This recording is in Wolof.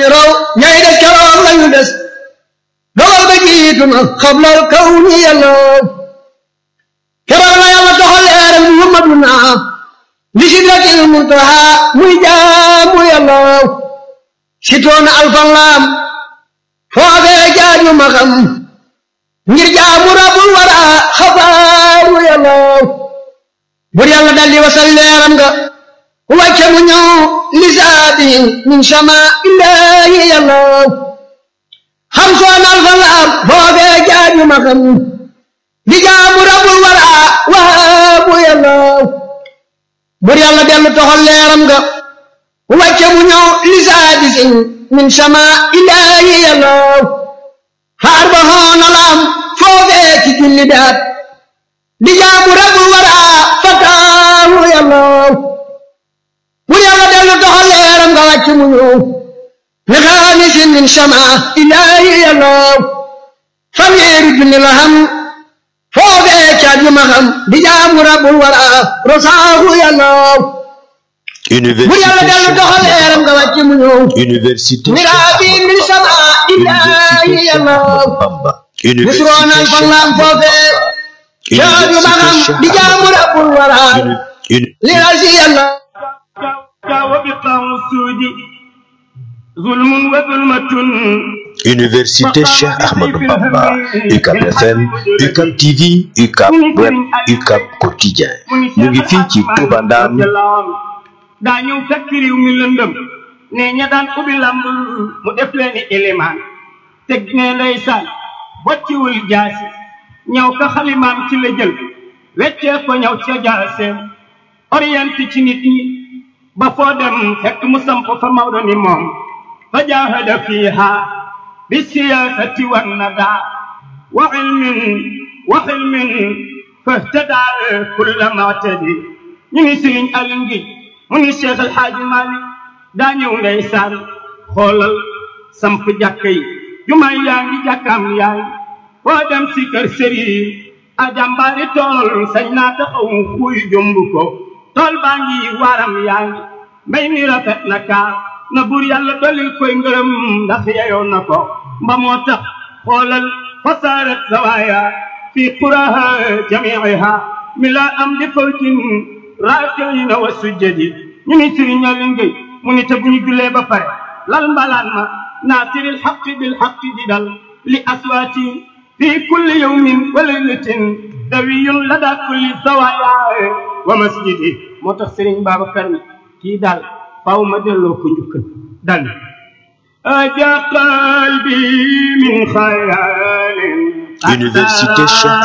ñu raw ñay des keroog lañu des dogal ba jiitu na xablal kaw ni yàlla keroog la yàlla doxal leeram muhammaduna li sidratil muntaha muy jaamu yàlla sitoona alfan laam foofee jaaju ma xam ngir jaamu rabul wara xabaaru yàlla bur yàlla daldi wasal leeram nga wàcce mu ñëw lisaatin min sama illaahi yàlla xam soon alfan laam foofee jaaju ma xam di jaamu rabul wara waabu yàlla bur yàlla dellu toxal leeram nga wàcce mu ñëw lisaadisin min sama illaahi yàlla xaar ba xoona laam foofee ci julli daat di jaamu rabul wara fataahu yàlla bur yàlla dellu toxal leeram nga wàcce mu ñëw li xaamisin min sama illaahi yàlla fanweeri junni la xam foofee caat yu ma xam di jaamu rabul wara rosaahu yàlla bu yàlla dellu doxal leeram nga wàcc mu ñëw Université miraabi min sama illaahi yàlla misroonal fan laam foofee caat yu ma xam di jaamu rabul wara li rasi yàlla وبقاع السود ظلم وظلمة Université Cheikh Ahmadou Bamba UCAB FM UCAB TV UCAB Web UCAB Quotidien ñu ngi fii ci Touba Ndam daa ñëw fekk réew mi lëndëm ne ña daan ubbi lamb mu def leen ni élément teg ne ndeysaan bocciwul jaasi ñëw ka xalimaam ci la jël weccee ko ñëw ca jaaseem orienté ci nit ñi ba foo dem fekk mu samp fa Maodo ni moom fa jaahada fiiha bi siyaasati wan nadaa wa ilmin wa xilmin fahtadaa kulla maatadi ñu ngi sëriñ Aliou ngi mu ngi Cheikh El Hadj Malick daa ñëw ndeysaan xoolal samp jàkka yi jumaay yaa ngi jàkkaam yaa ngi foo dem si kër sëriñ a jàmbaari tool sañ naa taxaw xuy jomb ko tool baa ngi waaram yaa ngi mbay mi rafet na kaa na buur yàlla dolil koy ngërëm ndax yeyoo na ko mba moo tax xoolal fasaarat zawaaya fi quraha jamiiha mi la am di fawtin raakina wa sujjadi ñu ni sëriñ Aliou Ngéye mu ni te bu ñu jullee ba pare lal mbalaan ma naasiril xaqi bil xaqi di dal li aswaati fi kulli yawmin wa laylatin dawiyun lada kulli zawaaya wa masjidi moo tax sëriñ Babacar ni kii daal faaw ma delloo ko njukkal dal aja qalbi min xayaalin Université Cheikh